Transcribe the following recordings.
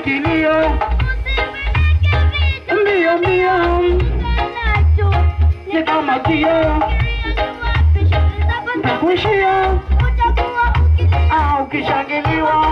kilio mbio mbio ni kama kio takuishia au ukishangiliwa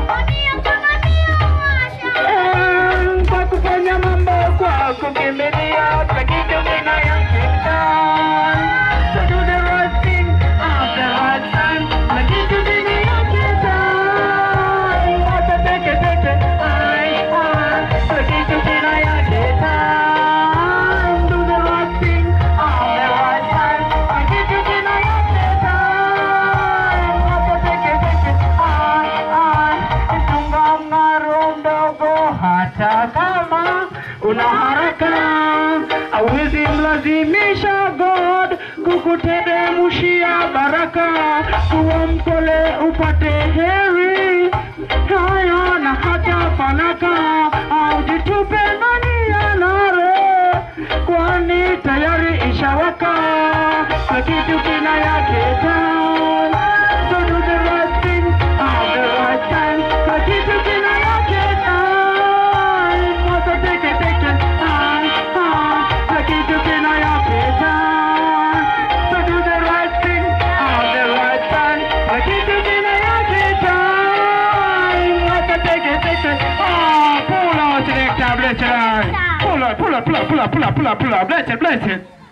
Eh, kwa kufanya mambo kwa kukimbilia takitu kinayokita So do the right thing at the right time takitu kinayokita Wata teke teke ai ai takitu kinayokita Do the right thing at the right time takitu kinayokita Wata teke teke ai ai Tunga mng'aro mdogo hata kama una haraka awezi mlazimisha God kukuteremshia baraka kuwa mpole upate heri haya na hata fanaka au jitupe ndani ya nare kwani tayari ishawaka kwa kitu kina yake time so do the right thing at the right time kwa kitu kina yake time moto teke teke ai ai kwa kitu kina yake time so do the right thing at the right time kwa kitu kina yake time moto teke teke ah pull out selector bless it pull out pull out pull out pull out pull out pull out pull out bless it bless it